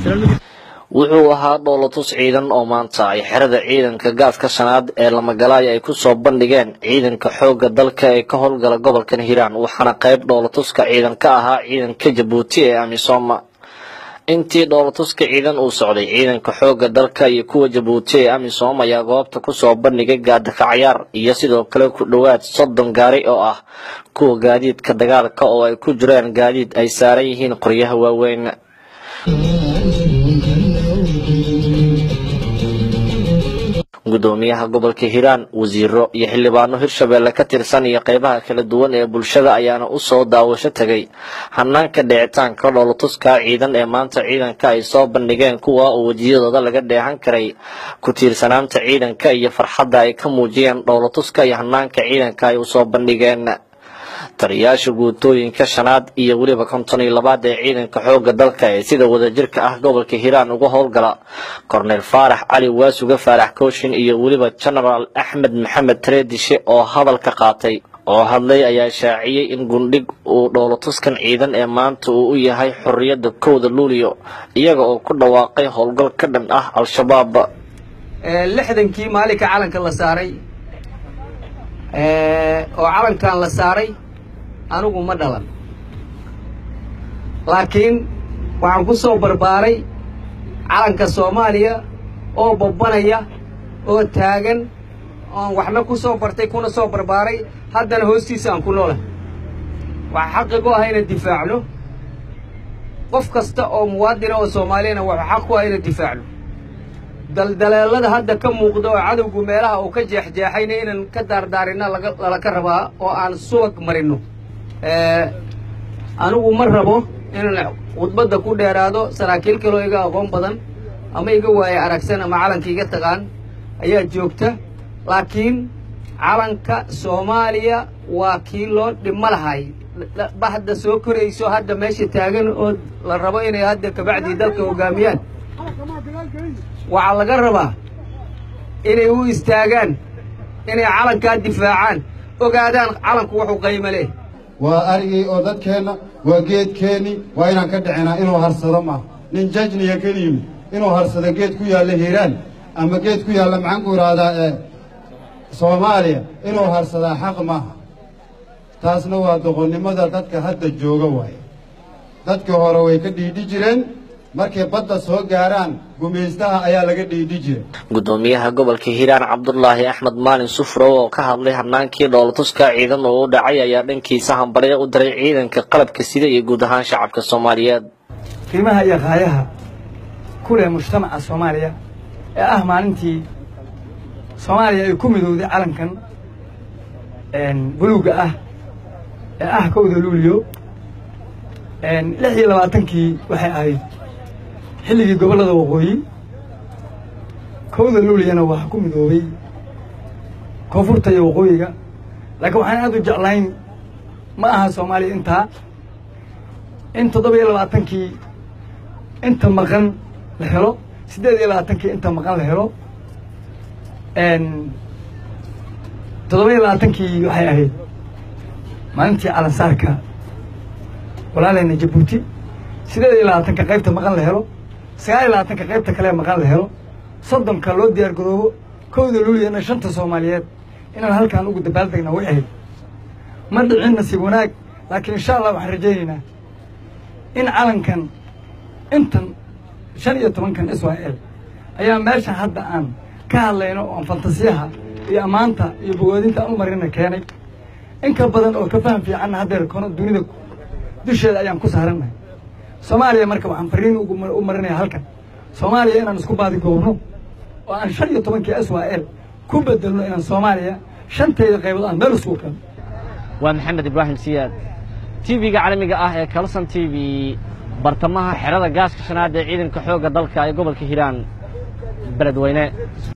wuxuu ahaa dhoolatus ciidan oo maanta ay xerada ciidanka gaaska shanaad ee lamagalaaya ay kusoo bandhigeen ciidanka xoogga dalka ee ka howlgala gobolkan hiiraan waxaana qayb dhoolatuska ciidan ka ahaa ciidanka jabuuti ee amisooma intii dhoolatuska ciidan uu socday ciidanka xoogga dalka iyo kuwa jabuuti ee amisom ayaa goobta kusoo bandhigay gaadakacayaar iyo sidoo kale ku dhowaad soddon gaari oo ah kuwa gaadiidka dagaalka oo ay ku jiraan gaadiid ay saaran yihiin qoryaha waaweyn gudoomiyaha gobolka hiiraan wasiiro iyo xildhibaano hirshabeelle ka tirsan iyo qeybaha kala duwan ee bulshada ayaana usoo daawasho tegay hanaanka dhicitaanka dhoolatuska ciidan ee maanta ciidanka ay soo bandhigeen kuwa oo wejiyadooda laga dheehan karay ku tiirsanaanta ciidanka iyo farxadda ay ka muujiyeen dhoolatuska iyo hanaanka ciidanka ay usoo bandhigeen taliyaasha guutooyinka shanaad iyo weliba konton iyo labaad ee ciidanka xoogga dalka ee sida wadajirka ah gobolka hiiraan uga howlgala korneyl faarax cali waasuga faarax kooshin iyo weliba genaraal axmed maxamed tareedishe oo hadalka qaatay oo hadlay ayaa shaaciyey in gundhig uu dhoolatuskan ciidan ee maanta uu u yahay xorriyadda kowda luuliyo iyaga oo ku dhawaaqay howlgal ka dhan ah al-shabaab lixdankii maalinka calanka la saaray oo calankan la saaray anigu ma dhalan laakiin waxaan ku soo barbaaray calanka soomaaliya oo babbanaya oo taagan oon waxna ku soo bartay kuna soo barbaaray haddana hoostiisa aan ku noolahay waxaa xaqigu ah ina difaacno qof kasta oo muwaadina oo soomaaliyana waxuu xaq ku ah ina difaacno daldaleelada hadda ka muuqda oo cadowgu meelaha uu ka jeexjeexayna inaan ka daardaarina lalaka rabaa oo aan subag marino anigu ma rabo inaan khudbadda ku dheeraado saraakiil kaloo iga aqoon badan ama iga waaye aragsan ama calanka iga taqaan ayaa joogta laakiin calanka soomaaliya waa kii loo dhimo lahay bahda soo korayso hadda meesha taagan oo la rabo inay hadda kabacdii dalka hoggaamiyaan waxaa laga rabaa inay u istaagaan inay calankaa difaacaan ogaadaan calanku wuxuu qaymo leh waa arigii oo dadkeenna waa geedkeenni waa inaan ka dhicinaa inuu harsado maaha nin jajniya keli yimid inuu harsado geed ku yaalla hiiraan ama geed ku yaalla maxaan ku idhaahdaa ee soomaaliya inuu harsadaa xaq maaha taasna waa doqonnimada dadka hadda jooga waaye dadkii hore way ka dhiidhi jireen markay badda soo gaaraan gumaystaha ayaa laga dhiidhi jira gudoomiyaha gobolka hiiraan cabdulaahi axmed maalin sufrow oo ka hadlay hanaankii dhoolatuska ciidan oo u dhacay ayaa dhankiisa hambalyo u diray ciidanka qalabka sida iyo guud ahaan shacabka soomaaliyeed qiimaha iyo qaayaha ku leh mujtamaca soomaaliya ee ah maalintii soomaaliya ay ku midowday calankan buluugga ah ee ah kowda luuliyo lix iyo labaatankii waxay ahayd xilligii gobollada waqooyi kowda luuliyana waa ku midoobay koonfurta iyo waqooyiga laakiin waxaan aad u jeclayn ma aha soomaaliya intaa in toddoba iyo labaatankii inta maqan la helo siddeed iyo labaatankii inta maqan la helo toddoba iyo labaatankii waxay ahayd maalintii calansaarka walaaleyna jabuuti siddeed iyo labaatanka qaybta maqan la helo sagaal iyo labaatanka qaybta kale maqan la helo soddonka loo diyaar garoobo kowda luuliyana shanta soomaaliyeed inaan halkaan ugu dabaaldegna way ahayd ma dhicin nasiib wanaag laakiin insha allah waxaan rajaynaynaa in calankan intan shan iyo tobankan israa'el ayaa meesha hadda aan ka hadlayno oon fantasiyaha iyo ammaanta iyo bogoodinta aan u marina keenay in ka badan oo ka faham fiicanna haddeer kono dunida dusheeda ayaan ku saarannahay soomaaliya marka waxaan fariin u marinaya halkan soomaaliya inaan isku baadi goobno oo aan shan iyo tobankii israa'el ku bedelno inaan soomaaliya shanteeda qaybood aan meel isugu keeno waa maxamed ibraahim siyaad tv-ga caalamiga ah ee kalson t v bartamaha xerada gaaska shanaad ee ciidanka xoogga dalka ee gobolka hiiraan beledweyne